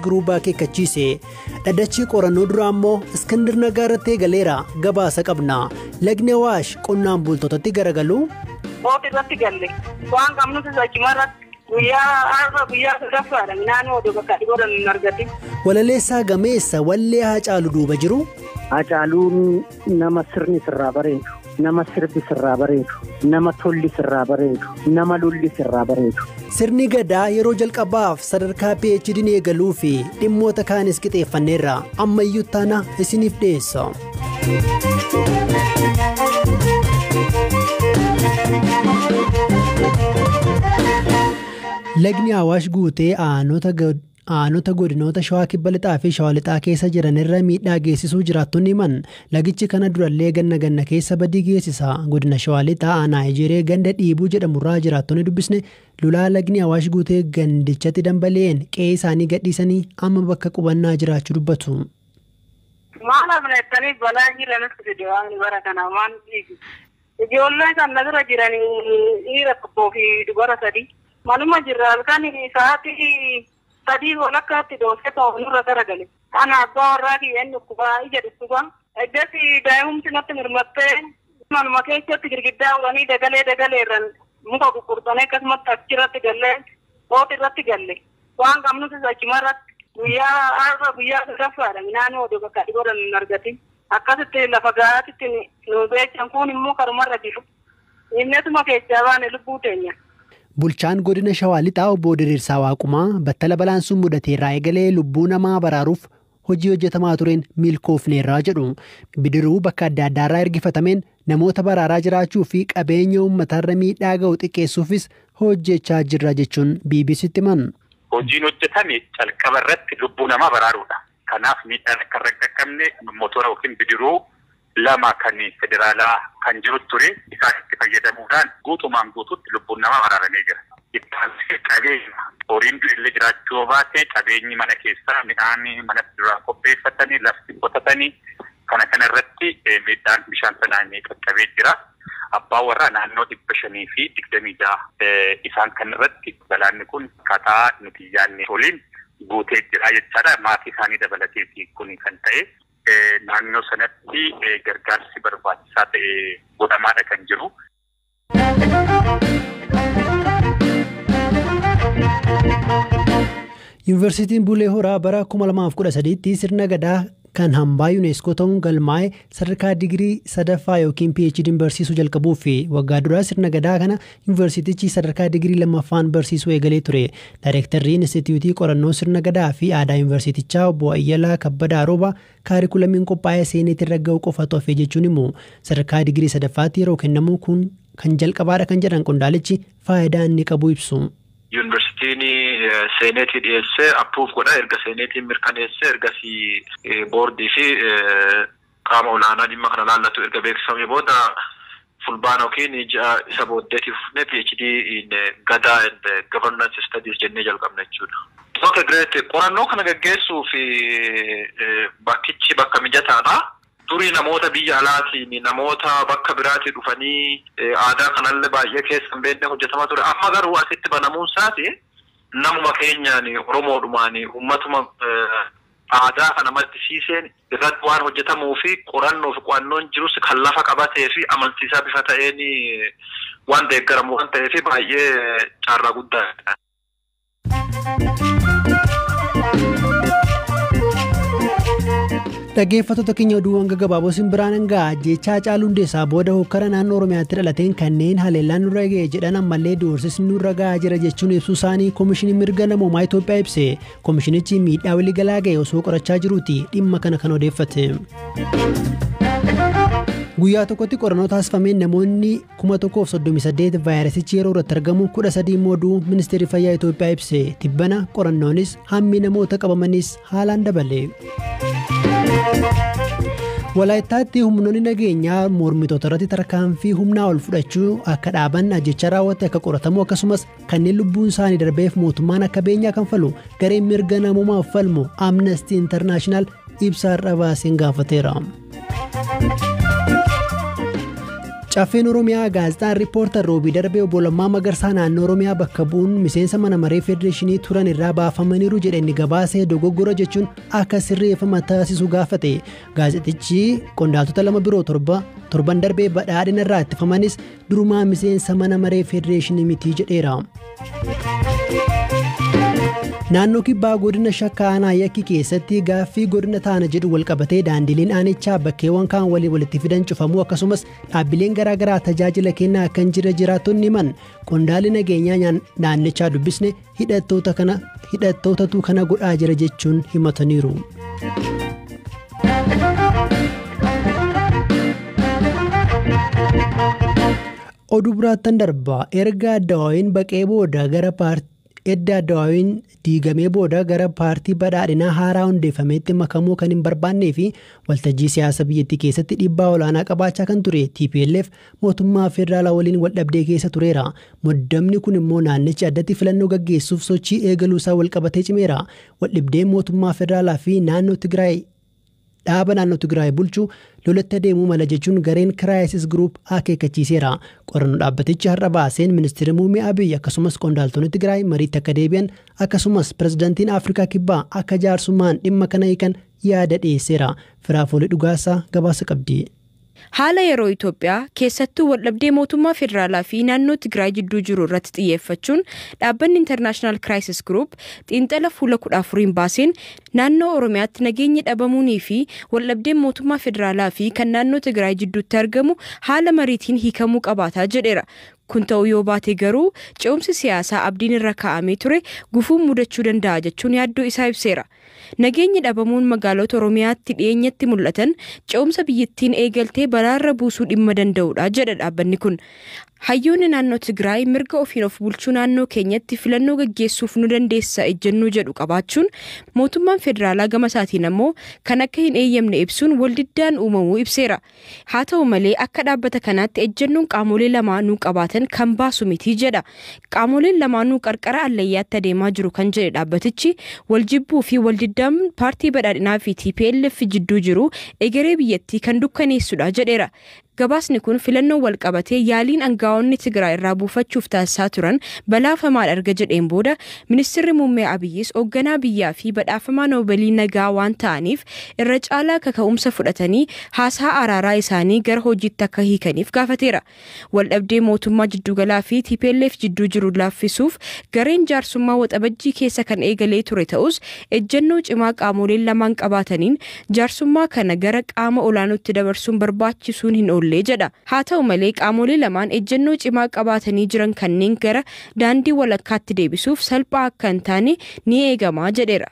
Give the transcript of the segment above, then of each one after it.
guruubaa akeekkachiise dhaddachi qorannoo duraa immoo iskindir nagaa irratti eegaleera gabaasa qabna lagni awaash qonnaan bultootatti garagalu. Booti irratti galle waan qabnuti sochima irratti guyyaa har'a guyyaa sadaffaadha midhaan oduu bakka dhiboodhaan hin argatin. Walaleessaa gameessa wallee Hacaaluu duuba jiru. Hacaaluun nama sirni sirraa bareedu, nama sirbi sirraa bareedu, nama tolli sirraa bareedu, nama lolli sirraa bareedu. Sirni gadaa yeroo jalqabaaf sadarkaa PHD'n eegaluu fi dhimmoota kaanis qixeeffanneerra ammayyuu taana isiniif dhiyeessa. Lagni Awaash guutee aanota godinoota shawaa kibba lixaa fi shawaa lixaa keessa jiran irra miidhaa geessisuu jiraattonni himan lagichi kana durallee ganna ganna keessa badii geessisa godina shawaa lixaa aanaa ejeree ganda dhiibuu jedhamurraa jiraattonni dubbisne lolaa lagni awaash guutee gandichatti dambali'een qe'ee isaanii gadhiisanii amma bakka qubannaa jiraachuu dubbatu. Maal amaleettanii balaa jiranatti fide waan bara kana waan dhiigu. Ijoollee kan nasirra jiran dhiira tokkoo fi dubara sadii. Manuma jirra halkan sa'aatii sadii walakkaatti doosee ta'u nurra garagale. Kana abbaa warraa kiyyeen dhukkubaa ija dhukkubaa. Eddatti daa'imumti natti mirmattee manuma keessatti girgiddaa uranii dagalee dagaleerran muka gurgurtanii akkasumatti achirratti gallee booti irratti galle. Waan qabnuti sochima irratti guyyaa har'a guyyaa sadaffaadha midhaan oduu bakka dhiboodhaan hin argatin. Akkasitti lafa gahaatitti nu beechan kun immoo karumarra jiru. Innetuma keessaa baane lubbuu teenya. Bulchaan godina Shawaa Lixaa obbo Diriirsaa Waaqumaa battala balaan sun mudateerraa eegalee lubbuu namaa baraaruuf hojii hojjetamaa tureen milkoofneerraa jedhu. Bidiruu bakka adda addaarraa ergifatameen namoota baraaraa jiraachuu fi qabeenya uummatarra miidhaa ga'u xiqqeessuufis hojjechaa jirra jechuun BBCtti himan. Hojiin hojjetame calqaba irratti lubbuu namaa baraaruudha. Kanaaf miidhaan akka irra qaqqabne motora yookiin bidiruu lama kan federaalaa kan jiru ture isaan itti fayyadamuudhaan guutumaan guututti lubbuun namaa baraaramee jira. Ittaansee qabeenya horiin illee jiraachuu baate qabeenyi mana keessaa midhaan manatti duraan qopheeffatanii lafti qotatanii kana kana irratti miidhaan bishaan sanaan qaqqabee jira. Abbaa warraa naannoo dhibba shanii fi digdamii jaha isaan kan irratti balaanni kun kataa nuti yaadne waliin guutee jira jechaadha. Maatii isaanii dabalateeti kun kan ta'e. naannoo sanatti gargaarsi barbaachisaa ta'e godhamaadha kan jiru. Yuunivarsiitiin Bulee Horaa bara 2013tti sirna gadaa kan hambaa yuuneeskoo ta'uun galmaa'e sadarkaa digirii sadaffaa yookiin PHD'n barsiisuu jalqabuu fi waggaa duraa sirna gadaa kana yuunivarsiitichi sadarkaa digirii lammaffaan barsiisuu eegalee ture. Daayirektarri Inistituutii qorannoo sirna gadaa fi aadaa yuunivarsiitichaa obbo Ayyalaa Kabbadaa Rooba kaarikulamiin qophaa'ee seeneetti irra ga'u qofa tofe jechuun immoo sadarkaa digirii sadaffaatti yeroo kennamu kun kan jalqabaadha kan jedhan qondaalichi faayidaa inni qabu ibsu. Yuunivarsiitiin seeneetii dhiyeessee appuuf godha erga seeneetiin mirkaneessee ergasii boordii fi qaama olaanaa dhimma kana laallatu erga beeksifamee booda fulbaana yookiin ji'a isa booddeetiif fufnee PhD gadaa and governance studies jennee jalqabna jechuudha. Tokko Greet qorannoo kana gaggeessuuf bakkichi bakka mijataadha. Durii namoota biyya alaatiin namoota bakka biraatii dhufanii aadaa kanallee baay'ee keessa hin beekne hojjetamaa ture. Amma garuu asitti banamuun isaati namuma keenyaan Oromoodhumaan uummatuma aadaa kana maddisiiseen irratti waan hojjetamuu fi qorannoo fi qo'annoon jirus kan lafa qabatee fi amansiisaa bifa ta'een waan deeggaramu waan ta'eef baay'ee carraa guddaadha. Dhaggeeffattoota keenya oduuwwan gaggabaaboo simbiraan hangaa jechaa Haacaaluu Hundeessaa booda hokkara naannoo Oromiyaatti dhalateen kanneen haleellaan nurra ga'e jedhan ammallee doorsisni nurra ga'aa jira jechuun ibsuu isaanii Koomishinii Mirga Namoomaa Itoophiyaa ibse. Koomishinichi miidhaa waliigalaa ga'e osoo qorachaa jiruuti dhimma kana kan odeeffate. Guyyaa tokkotti qorannoo taasifameen namoonni 1,038 vaayirasichi yeroo irratti argamu 13 immoo du'uu ministeerri fayyaa Itoophiyaa ibse. Tibbana qorannoonis hammi namoota qabamanis haalaan dabale. Walaayittaatti humnoonni nageenyaa mormitoota irratti tarkaanfii humnaa ol fudhachuu akka dhaaban ajjecha raawwate akka qoratamu akkasumas kanneen lubbuun isaanii darbeef mootummaan akka beenyaa kan falu gareen mirga namoomaaf falmu amnestii intarnaashinaal ibsaa irra baaseen gaafateera. Caffeen Oromiyaa gaazexaan riippoortar roobii darbee obbo Lammaa Magarsaa naannoo Oromiyaa bakka bu'uun miseensa mana maree federeeshinii turan irraa baafamaniiru jedhanii gabaasee dogoggora jechuun akka sirreeffama taasisu gaafate. Gaazexxichi qondaaltota lama biroo torba torban darbee badhaadhina irraa ittifamanis durumaa miseensa mana maree federeeshinii mitii jedheera. Naannoo kibbaa godina shakkaa aanaa yakki keessatti gaaffii godina taana jedhu walqabatee daandileen aanichaa bakkeewwan kaan walii walitti fidan cufamuu akkasumas dhaabbileen garaagaraa tajaajila kennaa akka hin jirre jiraattonni himan qondaalli nageenyaa naannichaa dubbisne hidhattootatu kana godhaa jira jechuun himataniiru. Oduu biraattan darba erga addawaawiin baqee booda gara paartii edda addawaawiin diigamee booda gara paartii badhaadhinaa haaraa hundeeffameetti makamuu kan hin barbaannee fi waltajjii siyaasa biyyattii keessatti dhiibbaa olaanaa qabaachaa kan ture TPLF mootummaa federaalaa waliin waldhabdee keessa tureera. Muddamni kun immoo naannichi addatti filannoo gaggeessuuf sochii eegaluu isaa walqabatee cimeera. Waldhibdeen mootummaa federaalaa fi naannoo Tigraay dhaaba naannoo Tigraay bulchuu lolatti adeemuu mala jechuun gareen kiraayisis giruup akeekkachiiseera. Qorannoo dhaabbatichi har'a baaseen ministeera muummee Abiy akkasumas qondaaltonni Tigraay mariitti akka deebi'an akkasumas pirezidaantiin Afrikaa Kibbaa akka jaarsummaan dhimma kana hiikan yaada dhiyeesseera. Firaafoolii dhugaasaa gabaasa qabdi. Haala yeroo Itoophiyaa keessattuu waldhabdee mootummaa federaalaa fi naannoo Tigraay jidduu jiru irratti xiyyeeffachuun dhaabbanni International Crisis Group xiinxala fuula kudha afuriin baaseen naannoo Oromiyaatti nageenyi dhabamuunii fi waldhabdeen mootummaa federaalaa fi kan naannoo Tigraay jidduutti argamu haala mariitiin hiikamuu qabaataa jedheera. Kun ta'uu yoo baate garuu ce'umsi siyaasaa abdiin irra kaa'amee ture gufuun mudachuu danda'a jechuun yaaddoo isaa ibseera. Nageenyi dhabamuun magaalota Oromiyaatti dhiyeenyatti mul'atan ce'umsa biyyattiin eegaltee balaarra buusuu dhimma danda'udha jedha dhaabbanni kun. Hayyoonni naannoo Tigraay mirga ofiin of bulchuu naannoo keenyatti filannoo gaggeessuuf nu dandeessa ejjennoo jedhu qabaachuun mootummaan federaalaa gama isaatiin ammoo kan akka hin eeyyamne ibsuun waldiddaan uumamuu ibseera. Haa ta'u malee akka dhaabbata kanaatti ejjennoon qaamolee lamaanuu qabaatan kan baasu miti jedha. Qaamoleen lamaanuu qarqara allayyaatti adeemaa jiru kan jedhe dhaabbatichi waljibbuu fi waldiddaan paartii badhaadhinaa fi TPLF jidduu jiru egeree biyyattii kan dukkaneessudha jedheera. Gabaasni kun filannoo walqabatee yaaliin aangaa'onni Tigraay irraa buufachuuf taasisaa turan balaafamaadha erga jedheen booda ministeerri muummee Abiyyis hoogganaa biyyaa fi badhaafamaa noobalii nagaa waan ta'aniif irra caalaa kaka'umsa fudhatanii haasaa araaraa isaanii gara hojiitti akka hiikaniif gaafateera. Waldhabdee mootummaa jiddugalaa fi TPLF jidduu jiru laaffisuuf gareen jaarsummaa waxabajjii keessa kan eegalee ture ta'us ejjennoo cimaa qaamoleen lamaan qabaataniin jaarsummaa kana gara qaama olaanootti dabarsuun barbaachisuun hin oolle. ollee jedha haa ta'u malee qaamolee lamaan ejjennoo cimaa qabaatanii jiran kanneen gara daandii walakkaatti deebisuuf salphaa akka hin taane ni eegamaa jedheera.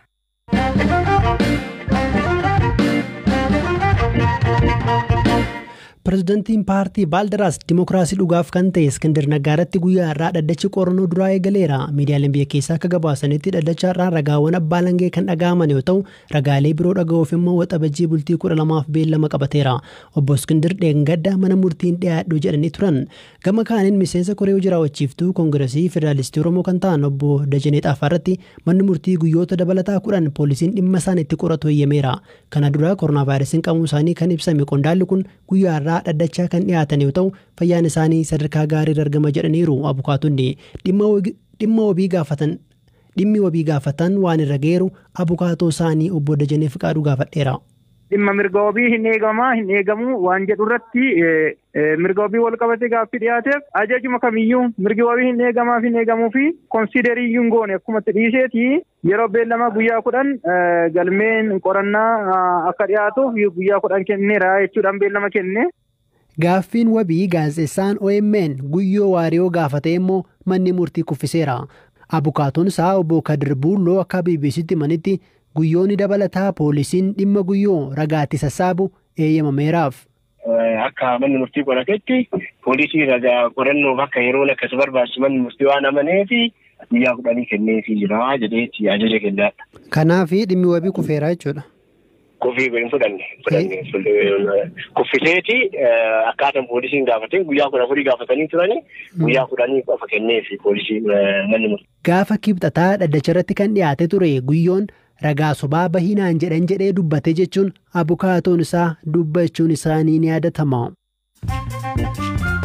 Pireezidantiin paartii Baaldaraas Dimookiraasii dhugaaf kan ta'e Iskindar Nagaaratti guyyaa har'aa dhaddachi qorannoo duraa eegaleera. Miidiyaaleen biyya keessaa akka gabaasanitti dhaddacha har'aa ragaawwan abbaa langee kan dhaga'aman yoo ta'u, ragaalee biroo dhaga'uuf immoo waxabajjii bultii kudha lamaaf beellama qabateera. Obbo Iskindar dheengadda mana murtiin dhiyaadhu jedhanii turan. Gama kaaniin miseensa koree hojii raawwachiiftuu Koongiresii Federaalistii Oromoo kan ta'an obbo Dajanee Xaafaarratti manni murtii guyyoota dabalataa kudhan poolisiin dhimma isaan itti qoratu eeyyameera. Kana dura koronaa vaayirasiin qabuu isaanii kan ibsame qondaalli kun guyyaa har'aa dhaddachaa kan dhiyaatan yoo ta'u fayyaan isaanii sadarkaa gaarii argama jedhaniiru abukaatonni dhimma wabii gaafatan dhimmi wabii gaafatan waan irra geeru abukaatoo isaanii obbo Dajanee Fiqaaduu gaafadheera. Dhimma mirga wabii hin eegamaa hin eegamu waan jedhu irratti mirga wabii wal qabatee gaaffii dhiyaateef ajajuma kamiyyuu mirgi wabii hin eegamaa fi hin eegamuu fi konsiideriyyuu hin goone akkumatti dhiiseeti yeroo beellama guyyaa kudhan galmeen qorannaa akka dhiyaatuuf guyyaa kudhan kenneera jechuudhaan beellama kenne. Gaaffiin wabii gaazexeessaan OMN guyyoo waariyoo gaafate immoo manni murtii kuffiseera. Abukaatoon isaa obbo Kadir Buulloo akka BBCtti manitti guyyoonni dabalataa poolisiin dhimma guyyoo ragaatti sassaabu eeyyamameeraaf. Akka manni murtii qoratetti poolisii ragaa qorannoof akka yeroon akkas barbaachisu manni murtii waan amaneef guyyaa kudhanii kenneefii jira jedheetti ajaja kennaadha. Kanaaf dhimmi wabii kufeera jechuudha. Kufii hin fudhanne kuffiseeti akkaataan poolisiin gaafate guyyaa kudha afurii gaafatanii turani guyyaa kudhanii qofa kenneefi poolisii manni murtii. Gaafa kibxataa dhaddacha irratti kan dhiyaate ture guyyoon ragaa sobaa bahinaan jedhan jedhee dubbate jechuun abukaatoon isaa dubbachuun isaanii ni yaadatama.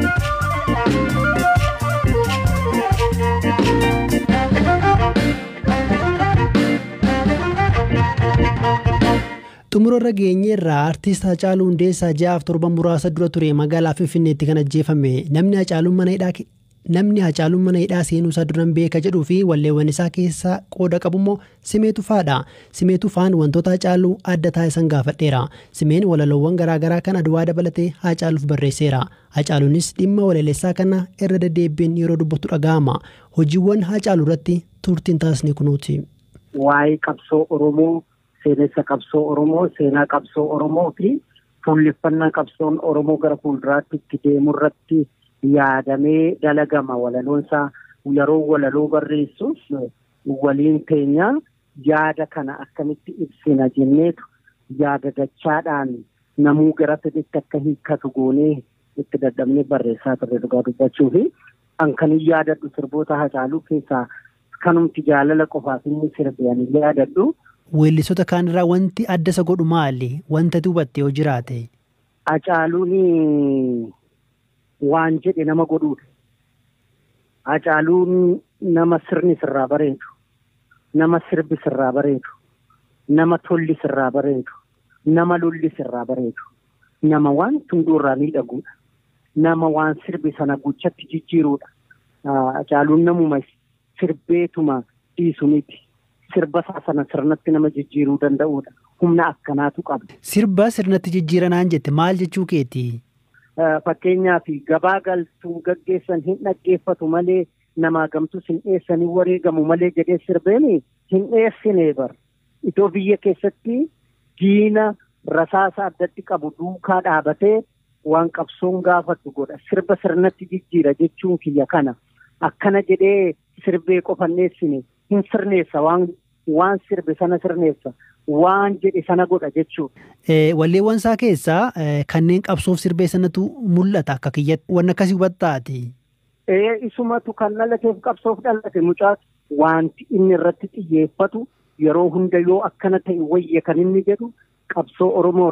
Xumurarra geenyeerraa artiist Hacaaluu Hundeessaa ji'aaf torban muraasa dura ture magaalaa Finfinneetti kan ajjeefame namni Hacaaluun mana hidhaa namni Hacaaluun mana hidhaa seenuu isaa duran beeka jedhuu fi walleewwan isaa keessaa qooda qabu immoo Simee Tufaadha. Simee Tufaan wantoota Hacaaluu adda taasisan gaafadheera. Simeen walaloowwan garaagaraa kan aduwaa dabalatee Hacaaluuf barreesseera. Hacaaluunis dhimma walaleessaa kana irra deddeebiin yeroo dubbatu dhaga'ama. Hojiiwwan Hacaaluu irratti turtiin taasisne kunuuti. Waa'ee qabsoo Oromoo, seenessa qabsoo Oromoo, seenaa qabsoo Oromoo fi fuulleffannaa qabsoon Oromoo gara fuulduraatti itti deemu irratti yaadamee dalagama walaloonsaa yeroo walaloo barreessuuf waliin teenya yaada kana akkamitti ibsina jenneetu yaada dachaadhaan namuu gara fedhetti akka hiikkatu goonee itti dadhabnee barreessaa turre dhugaa dubbachuu fi an kan yaadadhu sirboota Hacaaluu keessaa kanumti jaalala qofaaf inni sirbe ani yaadadhu. Weellisoota kaanirraa wanti adda isa godhu maali? Wanta hubatte yoo jiraate? Hacaaluun waan jedhe nama godhuudha. Hacaaluun nama sirni sirraa bareedu, nama sirbi sirraa bareedu, nama tolli sirraa bareedu, nama lolli sirraa bareedu, nama waan tunduurraa miidhaguudha, nama waan sirbi sana guchatti jijjiiruudha. Hacaaluun namuma sirbeetuma dhiisu miti. Sirba isaa sana sirnatti nama jijjiiruu danda'uudha. Humna akkanaatu qaba. Sirba sirnatti jijjiiranaan jette maal jechuu keeti? Fakkeenyaaf gabaa galtuu gaggeessan hin dhaggeeffatu malee namaa gamtus hin dhiyeessanii wareegamu malee jedhee sirbeen hin dhiyeessine bar. Itoo biyya keessatti diina rasaasa addatti qabu duukaa dhaabatee waan qabsoon gaafatu godha. Sirba sirnatti jijjiira jechuun kiyya kana. Akkana jedhee sirbee qofan dhiyeessine hin sirneessa waan waan sirbe sana sirneessa. waan jedhe sana godha jechuudha. Walleewwan isaa keessaa kanneen qabsoof sirbee sanatu mul'ata akka kiyyatti waan akkasii hubattaati. Isumatu kan dhalateef qabsoof dhalate mucaatu wanti inni irratti xiyyeeffatu yeroo hunda yoo akkana ta'e wayya kan inni jedhu qabsoo Oromoo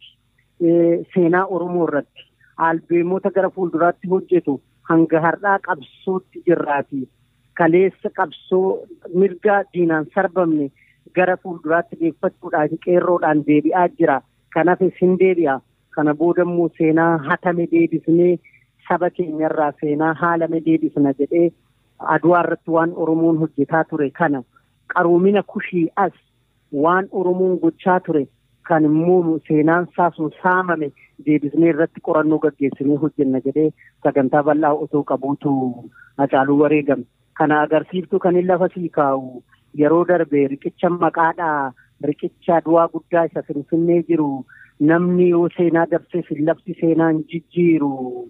irratti seenaa Oromoo irratti albeemota gara fuulduraatti hojjetu hanga har'aa qabsootti jirraati. Kaleessa qabsoo mirga diinaan sarbamne gara fuulduraatti deeffachuudhaan qeerroodhaan deebi'aa jira. Kanaaf isin deebi'a. Kana booda immoo seenaa hatame deebisnee saba keenyarraa seenaa haalame deebisna jedhee aduwaa irratti waan Oromoon hojjetaa ture kana qaroomina kushii as waan Oromoon gochaa ture kan immoo seenaan saasun saamame deebisnee irratti qorannoo gaggeessinee hojjenna jedhee sagantaa bal'aa otoo qabuutu Hacaaluu wareegame. Kana agarsiiftu kan inni lafa sii kaa'u yeroo darbe riqicha maqaadhaa riqicha du'aa guddaa isa finfinnee jiru namni yoo seenaa dabseef lafti seenaan jijjiiru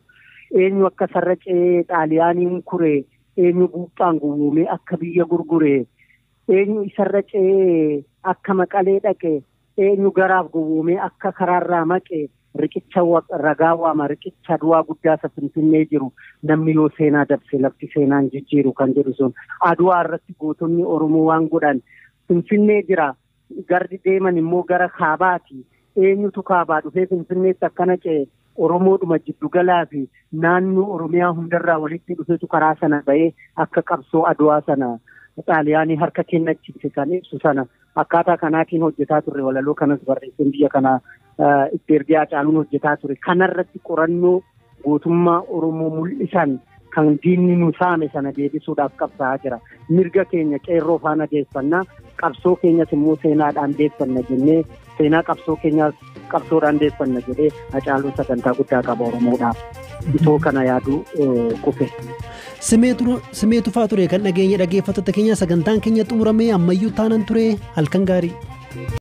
eenyu akka sarracee xaaliyaaniin kure eenyu buuphaan gowwoomee akka biyya gurgure eenyu isarracee akka maqalee dhaqe eenyu garaaf gowwoomee akka karaarraa maqe riqicha ragaa waama riqicha du'aa guddaa isa finfinnee jiru namni yoo seenaa dabse lafti seenaan jijjiiru kan jedhu sun aduwaa irratti gootonni oromoo waan godhan finfinnee jira gardi deeman immoo gara kaabaati eenyutu kaabaa dhufee finfinneetti akkana ce'e oromoodhuma jiddugalaa fi naannoo oromiyaa hundarraa walitti dhufeetu karaa sana ba'ee akka qabsoo aduwaa sana xaaliyaanii harka kennachiise kan ibsu sana akkaataa kanaatiin hojjetaa turre walaloo kanas barreesseen biyya kana itti ergee Hacaaluun hojjetaa ture kanarratti qorannoo gootummaa oromoo mul'isan kan diinni nu saame sana deebisuudhaaf qabsaa'aa jira mirga keenya qeerroo faana deeffannaa qabsoo keenyas immoo seenaadhaan deeffanna jennee seenaa qabsoo keenyaas qabsoodhaan deeffanna jedhee Hacaaluun sagantaa guddaa qaba oromoodhaaf itoo kana yaaduu kufe. Simee tufaa ture kan dhageenya dhaggeeffattoota keenya sagantaan keenya xumuramee ammayyuu taanan ture halkan gaarii.